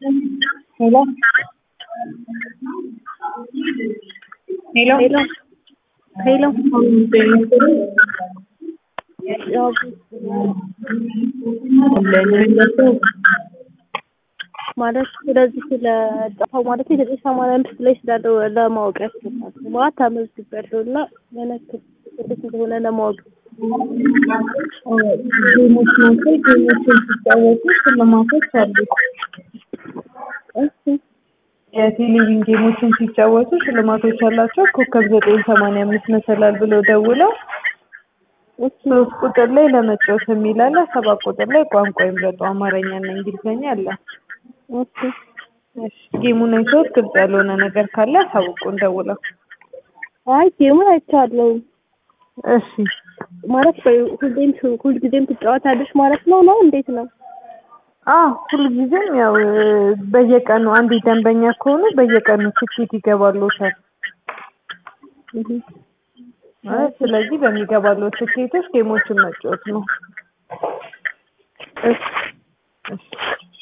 ሄሎ ሄሎ ሄሎ ሄሎ ያው ማለት ስለዚህ ስለ ጠፋው ማለት የዘጠኝ ሰማንያ አምስት ላይ ስላለው ለማወቅ ያስፈልጋል። ማለት ተመዝግቤያለሁ እና ምን ያክል እንዴት እንደሆነ ለማወቅ ጌሞች ናቸው። ጌሞችን ሲጫወቱ ሽልማቶች አሉ። እሺ የቴሌቪዥን ጌሞችን ሲጫወቱ ሽልማቶች አላቸው። ኮከብ ዘጠኝ ሰማንያ አምስት መሰላል ብለው ደውለው እሺ ሶስት ቁጥር ላይ ለመጫወት የሚል አለ። ሰባት ቁጥር ላይ ቋንቋ ይምረጡ አማርኛና እንግሊዝኛ አለ። እሺ እሺ ጌሙን አይተውት ግልጽ ያልሆነ ነገር ካለ አሳውቁን ደውለው። አይ ጌሙን አይቻለሁ እሺ ማለት በ- ሁሌም ሁልጊዜም ትጫወታለሽ ማለት ነው ነው እንዴት ነው? አዎ ሁልጊዜም ያው በየቀኑ አንድ ደንበኛ ከሆኑ በየቀኑ ትኬት ይገባልዎታል። እህ ማለት ስለዚህ በሚገባለው ትኬቶች ጌሞችን መጫወት ነው። እሺ እሺ